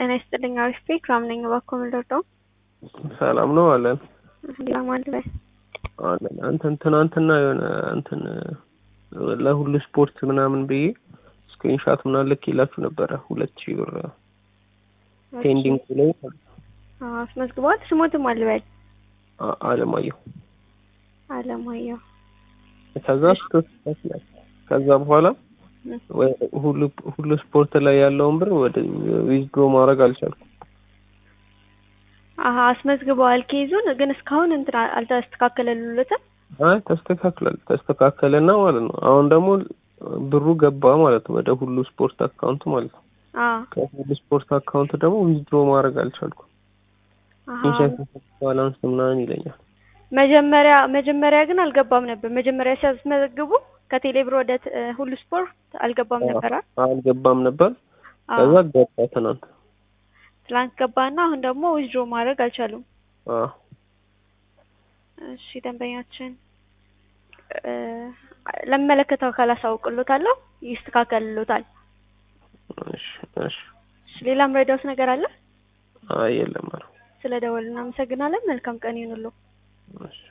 ጤና ይስጥልኝ። አሪፍ ቤት ራም ነኝ። እባክዎ ምን ልርዳው? ሰላም ነው አለን ለማን ላይ አለን እንትን ትናንትና የሆነ እንትን ለሁሉ ስፖርት ምናምን ብዬ ስክሪንሻት ምናምን ልኬላችሁ ነበረ ሁለት ሺህ ብር ፔንዲንግ ብሎ አስመዝግበዋል። ስሞትም አልበል አ- አለማየሁ አለማየሁ ከዛ ስትወስድ ከዛ በኋላ ወ- ሁሉ ሁሉ ስፖርት ላይ ያለውን ብር ወደ ዊዝድሮ ማድረግ አልቻልኩም። አሀ አስመዝግበዋል። ኬዙን ግን እስካሁን እንትን አልተስተካከለሉለትም። አይ ተስተካክላል ተስተካከለና ማለት ነው። አሁን ደግሞ ብሩ ገባ ማለት ነው ወደ ሁሉ ስፖርት አካውንት ማለት ነው። አዎ ከሁሉ ስፖርት አካውንት ደግሞ ዊዝድሮ ማድረግ አልቻልኩም። አሀ ኢንሸንስ ባላንስ ምናምን ይለኛል። መጀመሪያ መጀመሪያ ግን አልገባም ነበር። መጀመሪያ ሲያስመዘግቡ ከቴሌብር ወደ ት- ሁሉ ስፖርት አልገባም ነበር። አ- አልገባም ነበር። አዎ ከዛ ገባ ትናንት። ትላንት ገባና አሁን ደግሞ ዊዝድሮ ማድረግ አልቻሉም። አዎ እሺ ደንበኛችን እ ለሚመለከተው አካል አሳውቅሎታለሁ፣ ይስተካከልሎታል። እሺ እሺ። እሺ ሌላም ረዳውት ነገር አለ? አይ የለም ኧረ ስለ ደወል እናመሰግናለን። መልካም ቀን ይሁንልዎ። እሺ